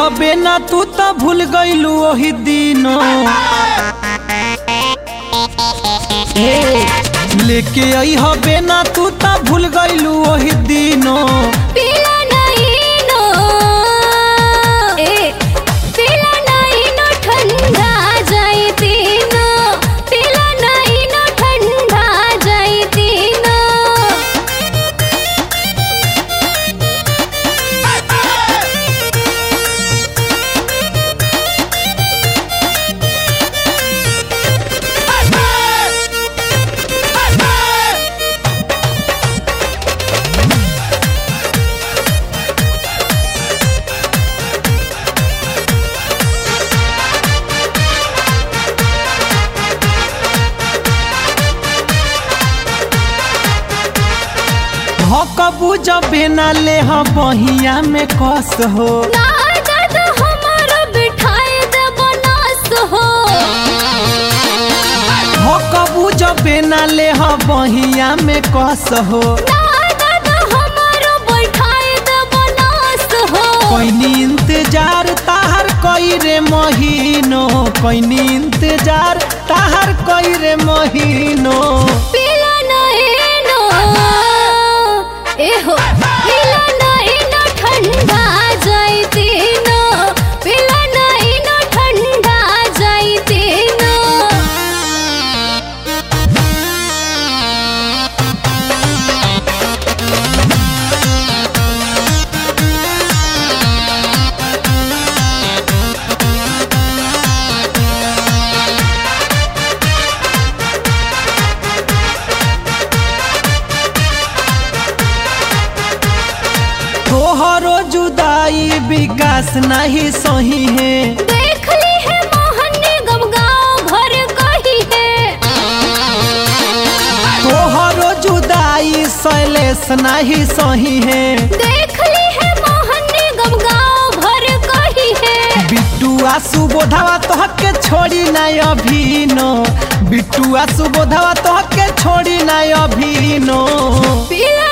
हबे ना तू त भूल गईलू ओही दिनो ए, लेके आई हबे ना तू त भूल गईलू ओही दिनो पीला नहीं नो ए पीला नहीं नो ठंडा जाई तीनो पीला नहीं नो ठंडा जाई तीनो हकबू जबे ना ले ह बहिया में कस हो ना दर्द हमारा बिठाए दे बनास हो हकबू जबे ना ले ह बहिया में कस हो ना दर्द हमारा बिठाए दे बनास हो कोइनी इंतजार ताहर कई रे महीनो कोइनी इंतजार ताहर कई रे महीनो पीला नहीं नो ए हो पीला नहीं नो ठंडा जाई तीनो पीला नहीं नो ठंडा जाई तीनो तोहरो जुदाई विकास नहीं सही है देख ली है मोहन निगम गाँव भर कही है तोहरो जुदाई शैलेश नहीं सही है देख ली है मोहन निगम गाँव भर कही है बिट्टुआ सुबोधवा तोहके छोड़ी नहीं अभिनो बिट्टुआ सुबोधवा तोहके छोड़ी नहीं अभिनो पीला